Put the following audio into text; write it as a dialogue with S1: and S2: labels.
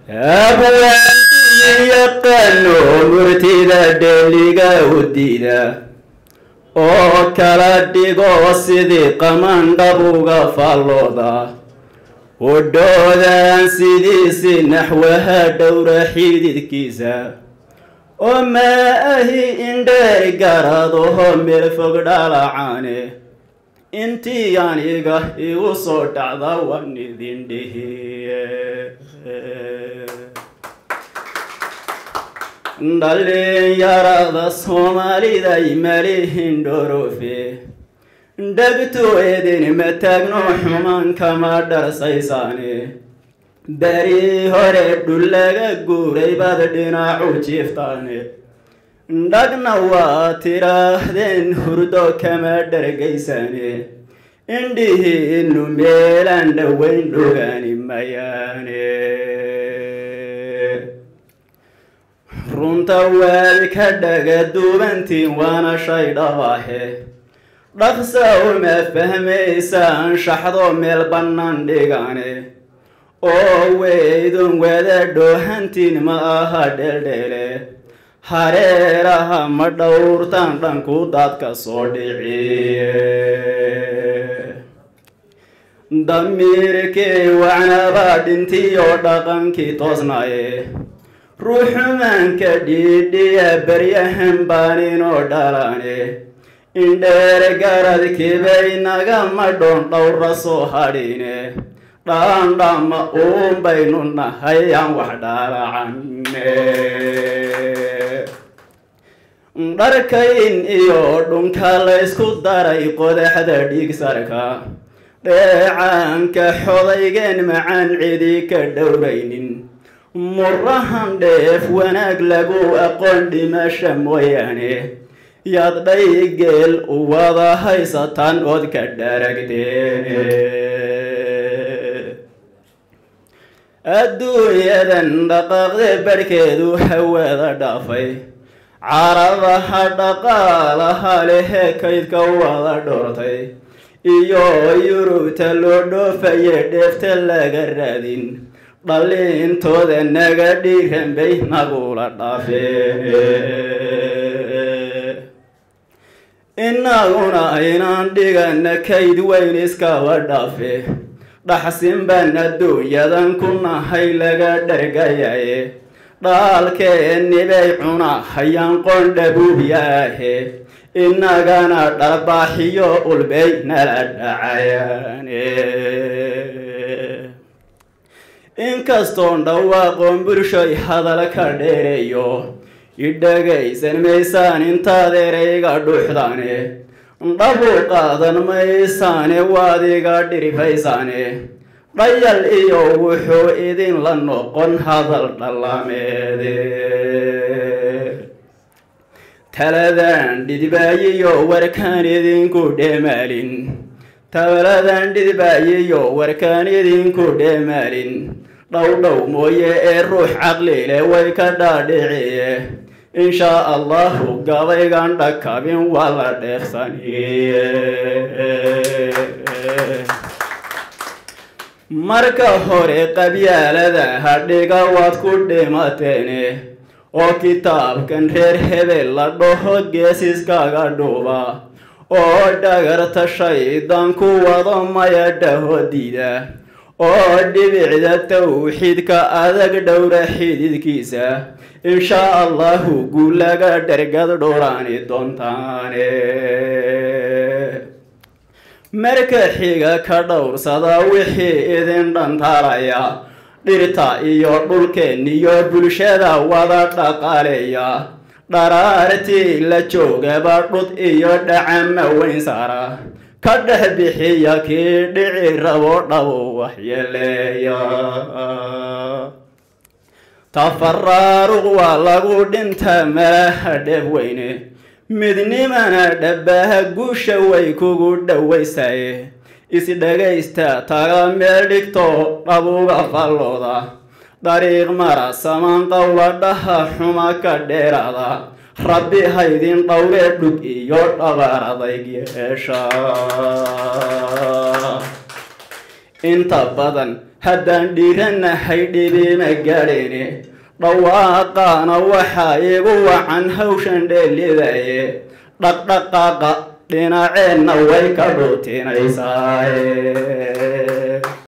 S1: abwaandiyi yaqaano murtida dheeliga u diida oo kala dhigo sidii qamandhabuga faallooda udhoodan sidiisi naxwaha dhowra xididkiisa oo maa ahi indheer garadaho meel fog dhalacaane intii aniga igu soo dhacda waan idin dhihiye dhalinyarada soomaaliday malihin dhorofe dhegtu idinma taagno xumaan kama dharsaysaane beri hore dhullaga guuray baad dhinacu jiiftaane dhagna waa tiraahdeen hurdo kama dhargaysane indhihiinu meelaan dhoweyn dhogaani mayaane runta waad ka dhaga duubantiin waana shay dhabahe dhaqsa uma fahmaysaan shaxdo meel bannaan dhigane oo weydun wada dhoohantiin ma aha dheeldheele hareeraha ma dhowrtaan dhanku daadka soo dhiciye damiirkii wacnabaa dhintiyoo dhaqankii toosnaye ruuxumaanka dhiidhiya baryahan baaninoo dhalane indheer garadkibay nagama dhoon dhowra soo hadhine dhaandhama uun baynu nahay aan wax dhaalacane dharkayn iyo dhunka laysku daray qodaxda dhiigsarka dheecaanka xodaygeen macaan cidi ka dhowraynin murahan dheef wanaag lagu aqoon dhimasha mooyaane yaad dhaygeel u wada haysataan ood ka dharagteene adduunyadan dhaqaaqde barhkeedu hawada dhaafay carabaha dhaqaalaha lehe kaydka wada dhoortay iyo yurubta loo dhoofaye dheefta laga raadin dhaliintooda naga dhiiran bay nagula dhaafeen inaguna inaan dhigana kayd weyn iskaba dhaafe dhaxsin baan adduunyadan ku nahay laga dhargayaye dhaalkeennibay cuna hayaan qoondhabuubyaahe inagana dharbaaxiyo ulbay nala dhacayaane inkastoon dhawaaqoon bulshoy hadal ka dheereeyo idhagaysan maysaan intaad ereyga dhuuxdaane dhabu qaadan maysaane waad iga dhirifaysaane dhayal iyo wuxuu idinla noqon hadal dhallameede taladan dhidbaayiyo warkaan idinku dheemaalin tabaladan dhidbaayiyo warkaan idinku dheemaalin dhowdhow mooye ee ruux caqlile way ka dhaadhiciye inshaa allahu gabaygan dhakabin waa la dheefsaniye marka hore qabyaalada hadhiga waad ku dhimateene oo kitaabkan reer hebel la dhaho geesiskaaga dhuuba oo dhagarta shaydaan ku wado maya dhaho diida oo dhibicda tawxiidka adag dhowra xididkiisa inshaa allahu guulaga dhargad dhowraani doontaane marka xiga ka dhowrsada wixii idin dhantaalaya dhirta iyo dhulkeenniyo bulshada wada dhaqaaleeya dharaartii la joogaba dhud iyo dhacama weyn saara ka dhex bixiya kii dhici rabo dhabo waxyeeleeya tafaraaruq waa lagu dhintaa malaha dheeb weyne midnimana dhabaha guusha way kugu dhowaysaye isdhagaysta taga meel dhigto dhabuga fallooda dariiq mara samaan qowladhaha xuma ka dheeraada rabbi haydin dhowre dhug iyo dhabaar adayg yeesha inta badan haddaan dhiiranahay dhibima gaadhine dhawaaqaana waxaa igu wacan hawshan dheelidaye dhaqdhaqaaqa dhinaceenna way ka dhuutinaysaa